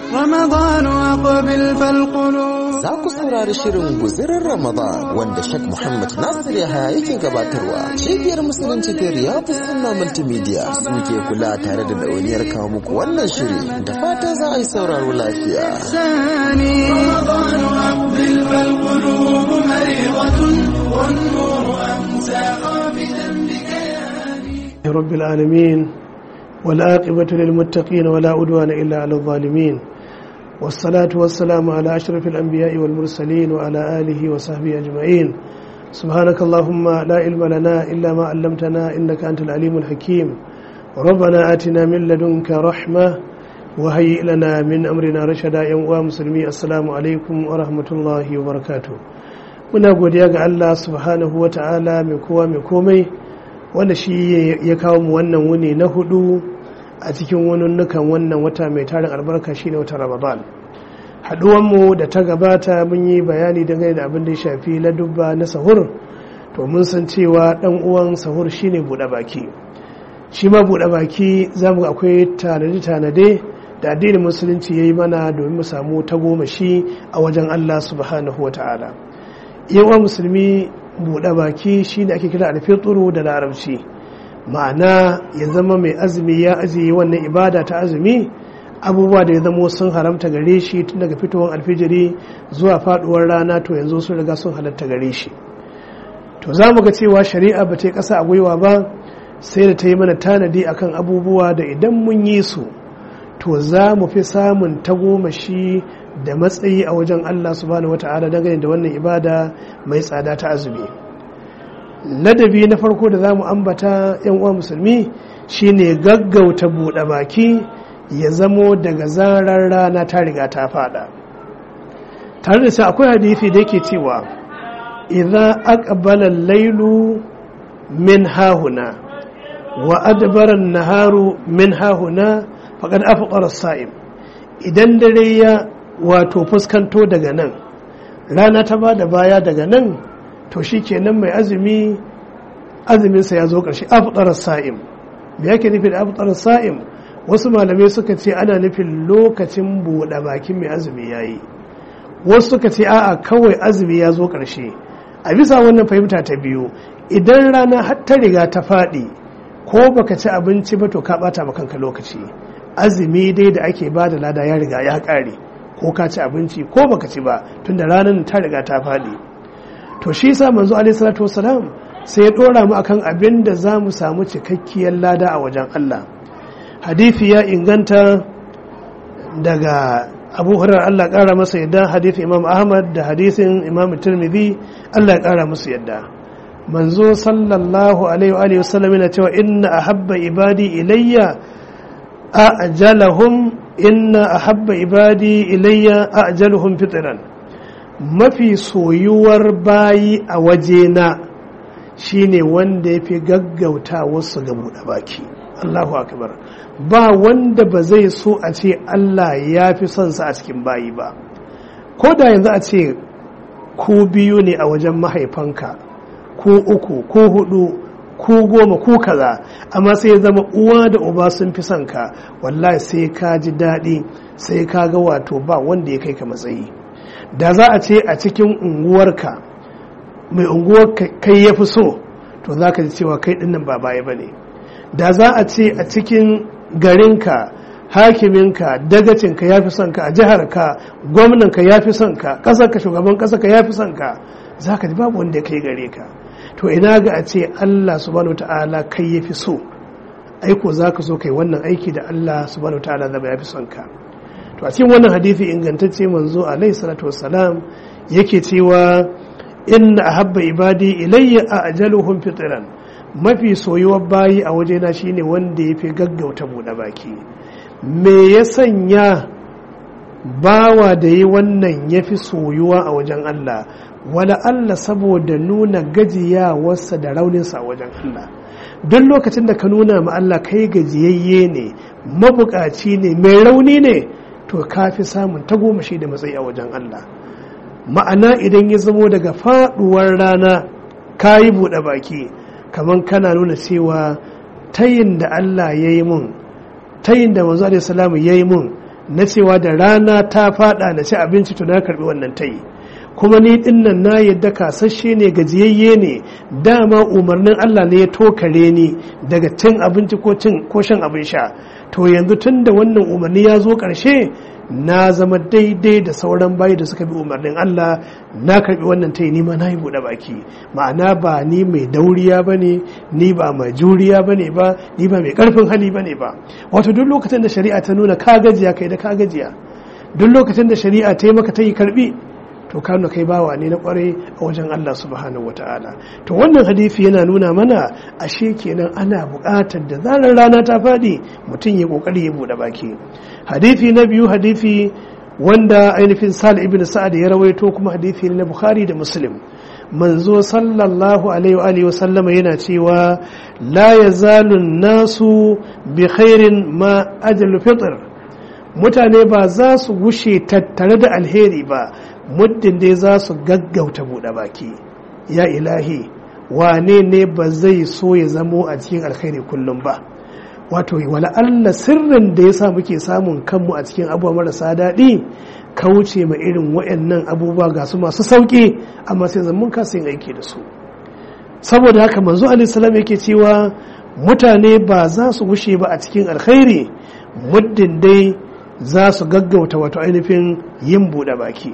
رمضان أقبل فالقلوب Za ku saurari shirin guzirin Ramadan wanda Sheikh Muhammad Nasir Yahaya yake gabatarwa. Cibiyar Musulunci ta Riyadu Sunna Multimedia suke kula tare da ɗauniyar kawo muku wannan shiri da fata za a yi sauraro lafiya. ثاني رمضان أقبل فالقلوب مريضة والنور أمسى قابلا بكياني رب العالمين والعاقبة للمتقين ولا عدوان إلا على الظالمين والصلاة والسلام على أشرف الأنبياء والمرسلين وعلى آله وصحبه أجمعين سبحانك اللهم لا علم لنا إلا ما علمتنا إنك أنت العليم الحكيم ربنا آتنا من لدنك رحمة وهيئ لنا من أمرنا رشدا يا مسلمي السلام عليكم ورحمة الله وبركاته muna godiya ga Allah subhanahu wa ta'ala mai kowa mai komai wanda shi ya kawo mu wannan wuni na hudu a cikin nukan wannan wata mai tarin albarka shine wata ramadan mu da ta gabata mun yi bayani dangane da abin da ya shafi ladubba na sahur to mun san cewa dan uwan sahur shine buɗe baki shi ma buɗe baki za mu akwai tanade-tanade da addinin musulunci ya yi mana domin mu samu tagomashi a wajen allah subhanahu wa ta'ala yawa musulmi buɗe baki shine ake kira alfituru da larabci ma'ana ya zama mai azumi ya ajiye wannan ibada ta azumi abubuwa da ya zamo sun haramta gare shi tun daga fitowar alfijiri zuwa faduwar rana to yanzu sun riga sun halatta gare shi to za mu ga cewa shari'a ba ta yi ƙasa a gwiwa ba sai da ta yi mana tanadi akan abubuwa da idan mun yi su to za mu fi samun tagomashi da matsayi a wajen Allah subhanahu wata'ala dangane da wannan ibada mai tsada ta azumi ladabi na farko da za mu ambata yan uwa musulmi shine gaggauta buɗe baki ya zamo daga zarar rana ta riga ta fada tare da sa akwai hadisi da yake cewa idan aqbala lailu min hahuna wa adbara naharu min hahuna faqad afqara as-sa'im idan dare ya wato fuskanto daga nan rana ta ba da baya daga nan to shi kenan mai azumi azuminsa ya zo ƙarshe afɗarar sa'im me yake nufi da afɗarar sa'im wasu malamai suka ce ana nufin lokacin buɗe bakin mai azumi ya yi wasu suka ce a'a kawai azumi ya zo ƙarshe a bisa wannan fahimta ta biyu idan rana har ta riga ta faɗi ko baka ci abinci ba to ka ɓata ma kanka lokaci azumi dai da ake ba da lada ya riga ya ƙare ko ka ci abinci ko baka ci ba tunda ranar ta riga ta faɗi to shi sa manzo alaihi salatu wasalam sai ya dora mu akan abin da za mu samu cikakkiyar lada a wajen Allah hadithi ya inganta daga abu hurar Allah ƙara masa yadda hadithin imam ahmad da hadithin imam tirmidhi Allah ya ƙara musu yadda manzo sallallahu alaihi wa sallam yana cewa inna ahabba ibadi ilayya ajalahum inna ahabba ibadi ilayya ajaluhum fitran mafi soyuwar bayi a wajena shine wanda ya fi gaggauta wasu ga buɗe baki Allahu akbar ba wanda ba zai so a ce Allah ya fi son sa a cikin bayi ba ko da yanzu a ce ku biyu ne a wajen mahaifanka ko uku ko hudu ko goma ko kaza amma sai ya zama uwa da uba sun fi son ka wallahi sai ka ji daɗi sai ka ga wato ba wanda ya kai ka matsayi da za a ce a cikin unguwarka mai unguwar kai ya fi so to za ka ji cewa kai dinnan ba baya ba ne da za a ce a cikin garinka hakiminka dagacinka ya fi son ka a jiharka gwamnanka ya fi son ka ƙasarka shugaban ƙasarka ya fi son ka za ka ji babu wanda ya kai gare ka to ina ga a ce allah subhanahu ta'ala kai ya fi so aiko za ka so kai wannan aiki da allah subhanahu ta'ala zama ya fi son ka to a cikin wannan hadithi ingantacce manzo alaihi salatu wassalam yake cewa inna ahabba ibadi ilayya ajaluhum fitran mafi soyuwar bayi a wajena shine wanda yafi gaggauta buɗe baki me ya sanya bawa da yi wannan yafi soyuwa a wajen Allah wala Allah saboda nuna gajiyawarsa da rauninsa a wajen Allah duk lokacin da ka nuna ma Allah kai gajiyayye ne mabukaci ne mai rauni ne to ka fi samun tagomashi da matsayi a wajen Allah ma'ana idan ya zamo daga faduwar rana ka yi buɗe baki kamar kana nuna cewa tayin da Allah ya yi mun tayin da manzo alaihi salamu ya yi mun na cewa da rana ta fada na ci abinci to na karbi wannan tayi kuma ni dinnan na yadda kasashe ne gajiyayye ne dama umarnin Allah ne ya tokare ni daga cin abinci ko cin ko shan abin sha to yanzu tun da wannan umarni ya zo ƙarshe na zama daidai da sauran bayi da suka bi umarnin Allah na karbi wannan tayi ni ma na yi buɗe baki ma'ana ba ni mai dauriya ba ne ni ba mai juriya ba ne ba ni ba mai ƙarfin hali ba ne ba wato duk lokacin da shari'a ta nuna ka gajiya kai da ka gajiya duk lokacin da shari'a ta yi maka ta yi karbi to ka nuna kai bawa ne na kwarai a wajen Allah subhanahu ta'ala to wannan hadisi yana nuna mana ashe kenan ana buƙatar da zarar rana ta faɗi mutum ya kokari ya buɗe baki hadisi na biyu hadisi wanda ainihin sal ibn sa'ad ya rawaito kuma hadisi na bukhari da muslim manzo sallallahu alaihi wa sallama yana cewa la yazalu nasu bi khairin ma ajal fitr mutane ba za su gushe tattare da alheri ba muddin dai za su gaggauta buɗe baki ya ilahi wane ne ba zai so ya zamo a cikin alkhairi kullum ba wato wala Allah sirrin da ya sa muke samun kanmu a cikin abubuwa marasa daɗi kauce ma irin waɗannan abubuwa ga su masu sauƙi amma sai zaman kasa yin aiki da su saboda haka manzo alaihi yake cewa mutane ba za su gushe ba a cikin alkhairi muddin dai za su gaggauta wato ainihin yin buɗe baki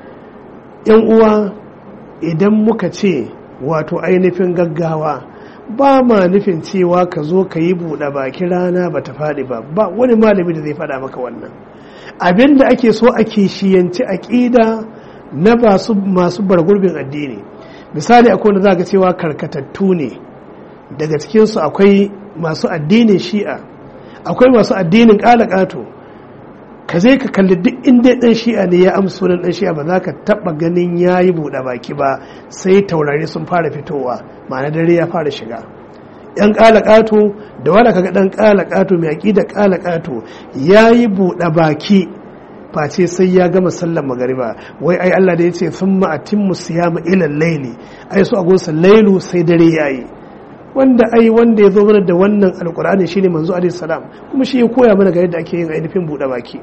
yan uwa idan muka ce wato ainihin gaggawa ba ma nufin cewa ka zo ka yi buɗe baki rana ba ta faɗi ba ba wani malami da zai faɗa maka wannan abin da ake so a kishiyanci aƙida na masu bargurbin addini misali akwai wanda za ka cewa karkatattu ne daga cikinsu akwai masu addinin shi'a akwai masu addinin ƙalaƙato ka zai ka kalli duk inda ɗan shi'a ne ya amsa sunan ɗan shi'a ba za ka taɓa ganin ya yi buɗe baki ba sai taurari sun fara fitowa ma'ana dare ya fara shiga yan ƙalaƙato da wanda kaga ɗan ƙalaƙato mai aƙida ƙalaƙato ya yi buɗe baki face sai ya gama sallar magariba wai ai Allah da ya ce sun ma'atin musiyama ilal laili ai su agonsa lailu sai dare ya yi wanda ai wanda ya zo mana da wannan alkur'ani shine manzo alaihi salam kuma shi ya koya mana ga yadda ake yin ainihin buɗe baki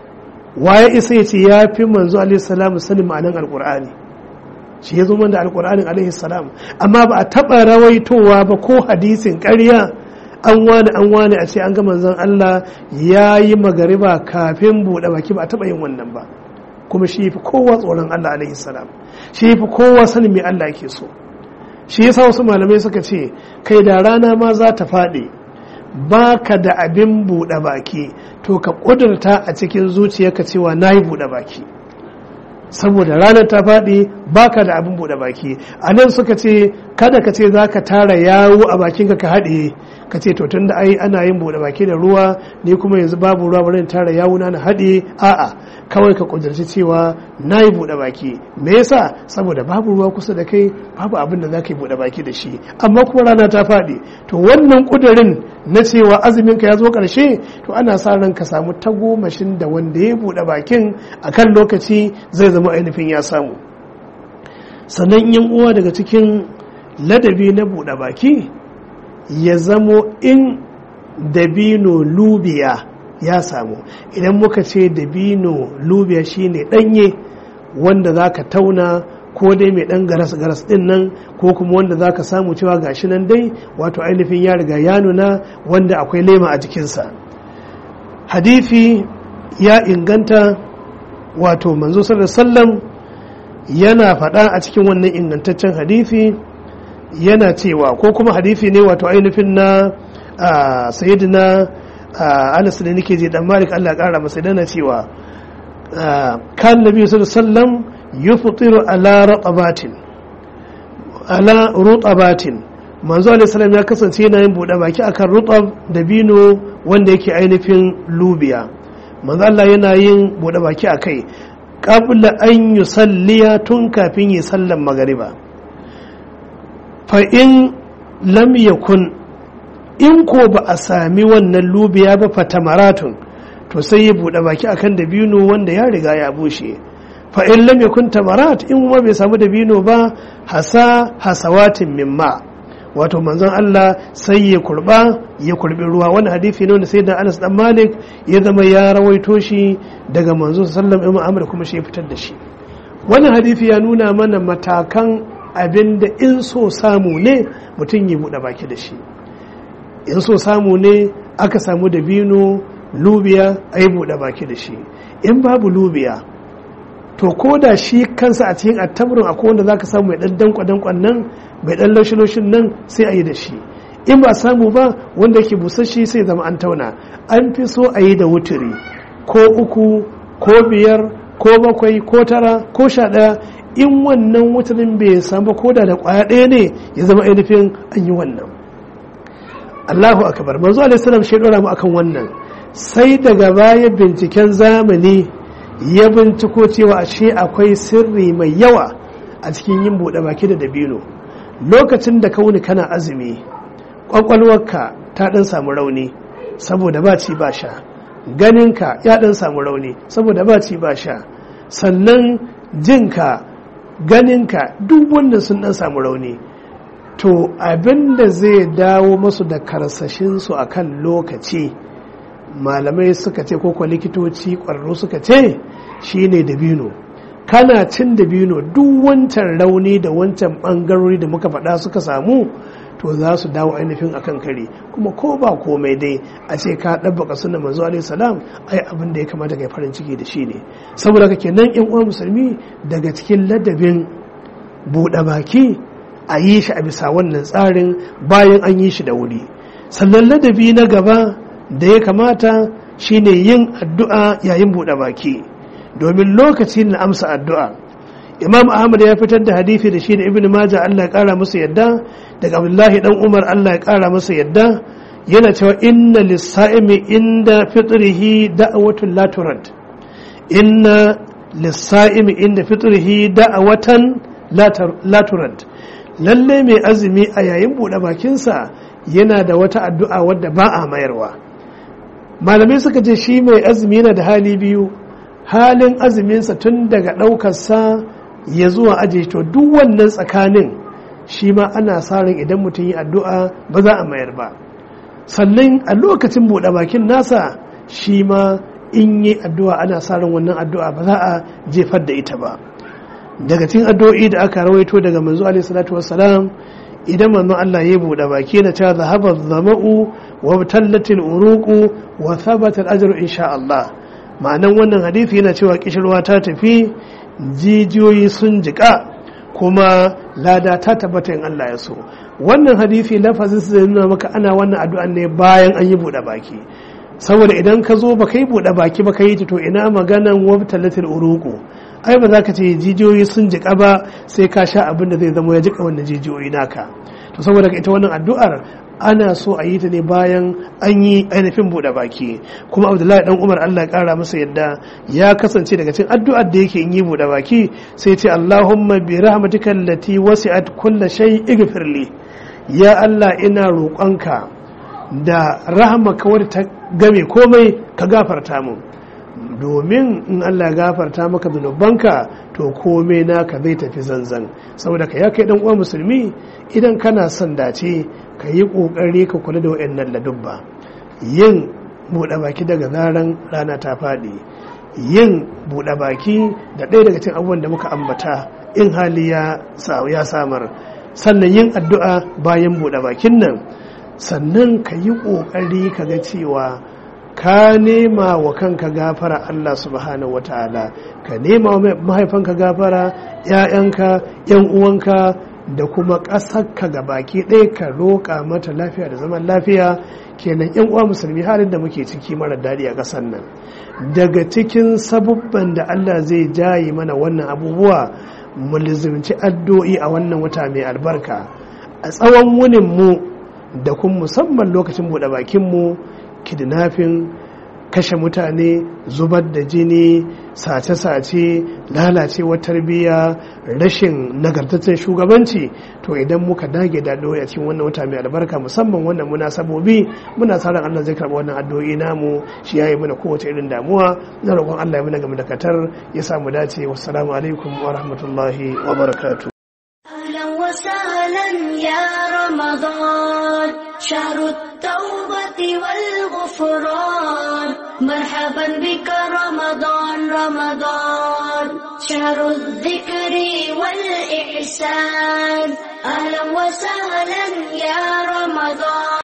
waye isa ya ce ya fi manzo alaihi salam sanin ma'anan alkur'ani shi ya zo mana da alkur'anin alaihi salam amma ba a taɓa rawaitowa ba ko hadisin ƙarya an wani an wani a ce an ga manzon Allah ya yi magariba kafin buɗe baki ba a taɓa yin wannan ba kuma shi fi kowa tsoron Allah alaihi salam shi fi kowa sanin me Allah yake so shi yasa wasu malamai suka ce kai da rana ma za ta faɗi ba ka da abin buɗe baki to ka ƙudurta a cikin zuciyarka cewa na yi buɗe baki saboda ranar ta faɗi ba ka da abin buɗe baki a nan suka ce kada ka ce za ka tara yawo a bakinka ka haɗe ka ce to tun da ai ana yin buɗe baki da ruwa ni kuma yanzu babu ruwa bari tara yawo na haɗe a'a kawai ka kudurci cewa na yi buɗe baki me yasa saboda babu ruwa kusa da kai babu abin da za ka yi buɗe baki da shi amma kuma rana ta faɗi to wannan kudurin na cewa azumin ka ya zo ƙarshe to ana sa ran ka samu tagomashin da wanda ya buɗe bakin a kan lokaci zai zama ainihin ya samu sannan yan uwa daga cikin ladabi na buɗe baki ya zamo in dabino lubiya ya samu idan muka ce dabino lubiya shine danye wanda za ka tauna ko dai mai dan garas-garas din nan ko kuma wanda za ka samu cewa gashi nan dai wato ainihin ya riga ya nuna wanda akwai lema a jikinsa hadifi ya inganta wato manzo sallam yana faɗa a cikin wannan ingantaccen hadifi yana cewa ko kuma hadifi ne wato ainihin na sayidina anas da nake je dan malik Allah kara masa dana cewa kan nabi sallallahu alaihi wasallam yuftiru ala ratabatin ala rutabatin manzo alaihi salam ya kasance yana yin bude baki akan rutab da bino wanda yake ainihin lubiya manzo Allah yana yin bude baki akai qabla an yusalliya tun kafin yi sallan magariba fa in lam yakun in ko ba a sami wannan lubiya ba fatamaratun to sai ya buɗe baki akan dabino wanda ya riga ya bushe fa in lam yakun tamarat in kuma bai samu dabino ba hasa hasawatin mimma wato manzon Allah sai ya kurba ya kurbi ruwa wani hadisi ne wanda sai da Anas dan Malik ya zama ya rawaito shi daga manzon sallallahu alaihi wasallam kuma shi ya fitar da shi wannan hadisi ya nuna mana matakan abinda in so samu ne mutum ya buɗe baki da shi in so samu ne aka samu dabino lubiya a yi buɗe baki da shi in babu lubiya to ko da shi kansa a cikin attaburin akwai wanda za ka samu mai ɗan dankwa dankwan nan mai ɗan laushin nan sai a yi da shi in ba samu ba wanda yake busasshe sai zama an tauna an fi so a yi da wuturi ko uku ko biyar ko bakwai ko tara ko sha ɗaya in wannan wuturin bai samu ko da da ƙwaya ɗaya ne ya zama ainihin an yi wannan Allahu akbar manzo alaihi salam shi dora mu akan wannan sai daga baya binciken zamani ya binciko cewa ashe akwai sirri mai yawa a cikin yin buɗe baki da dabino lokacin da kauni kana azumi kwakwalwarka ta ɗan samu rauni saboda ba ci ba sha ganinka ya ɗan samu rauni saboda ba ci ba sha sannan jinka ganinka duk wannan sun ɗan samu rauni to abin da zai dawo masu da karsashinsu a kan lokaci malamai suka ce ko likitoci ƙwararru suka ce shine dabino kana cin dabino duk wancan rauni da wancan ɓangarori da muka faɗa suka samu to za su dawo ainihin akan kare kuma ko ba komai dai a ce ka ɗabbaka suna manzo alaihi salam ai abin da ya kamata kai farin ciki da shi ne saboda kake nan yan uwa musulmi daga cikin ladabin buɗe baki a yi shi a bisa wannan tsarin bayan an yi shi da wuri sannan ladabi na gaba da ya kamata shine yin addu'a yayin buɗe baki domin lokacin na amsa addu'a imam ahmad ya fitar da hadithi da shi da ibn majah allah ya kara masa yadda daga abdullahi dan umar allah ya kara masa yadda yana cewa inna lissa'imi inda fitrihi da'awatun la turad inna lissa'imi inda fitrihi da'awatan la turad lalle mai azumi a yayin buɗe bakinsa yana da wata addu'a wadda ba a mayarwa malamai suka ce shi mai azumi yana da hali biyu halin azuminsa tun daga ɗaukarsa ya zuwa aje to duk wannan tsakanin shi ma ana sa ran idan mutum yi addu'a ba za a mayar ba sannan a lokacin buɗe bakin nasa shi ma in yi addu'a ana sa ran wannan addu'a ba za a jefar da ita ba daga cikin addu'o'i da aka rawaito daga manzo alaihi salatu wassalam idan manzon Allah ya buɗe baki na ta zahaba zama'u wa tallatil uruqu wa thabata al-ajru insha Allah ma'anan wannan hadisi yana cewa kishirwa ta tafi jijiyoyi sun jika kuma lada ta tabbata in Allah ya so wannan hadisi lafazin su zai nuna maka ana wannan addu'an ne bayan an yi buɗe baki saboda idan ka zo ba kai buɗe baki ba ka yi ta to ina maganan wabtalatil uruqu ai ba za ka ce jijiyoyi sun jika ba sai ka sha abin da zai zama ya jika wannan jijiyoyi naka to saboda ita wannan addu'ar ana so a yi ta ne bayan an yi ainihin buɗe baki kuma abdullahi dan umar allah ƙara masa yadda ya kasance daga cikin addu'ar da yake yi buɗe baki sai ce allahumma bi rahmatika allati wasi'at kulla shay ighfirli ya allah ina roƙonka da rahmaka wadda ta game komai ka gafarta mun domin in Allah ya gafarta maka zunubanka to komai naka zai tafi zanzan saboda ka ya kai dan uwa musulmi idan kana son dace ka yi kokari ka kula da wayannan ladubba yin buɗe baki daga zaran rana ta faɗi yin buɗe baki da ɗaya daga cikin abubuwan da muka ambata in hali ya ya samar sannan yin addu'a bayan buɗe bakin nan sannan ka yi kokari ka ga cewa ka nema wa kanka gafara Allah subhanahu wataala ka nema wa mahaifanka gafara ‘ya'yanka ‘yan uwanka da kuma ƙasarka ga baki ɗaya ka roƙa mata lafiya da zaman lafiya kenan ‘yan uwa musulmi halin da muke ciki mara daɗi a ƙasar nan daga cikin sabubban da Allah zai jaye mana wannan abubuwa mu lizimci addu'o'i a wannan wata mai albarka a tsawon wunin mu da kuma musamman lokacin buɗe bakin mu kidnapping kashe mutane zubar da jini sace-sace lalacewar tarbiyya rashin nagartaccen shugabanci to idan muka dage da addu'o'i a cikin wannan wata mai albarka musamman wannan munasabobi muna sa ran Allah zai karɓi wannan addu'o'i namu shi yayi mana kowace irin damuwa na roƙon Allah ya mana game da katar ya samu dace wassalamu alaikum wa rahmatullahi wa barakatuh أهلا وسهلا يا رمضان شهر التوبة والغفران مرحبا بك رمضان رمضان شهر الذكر والإحسان أهلا وسهلا يا رمضان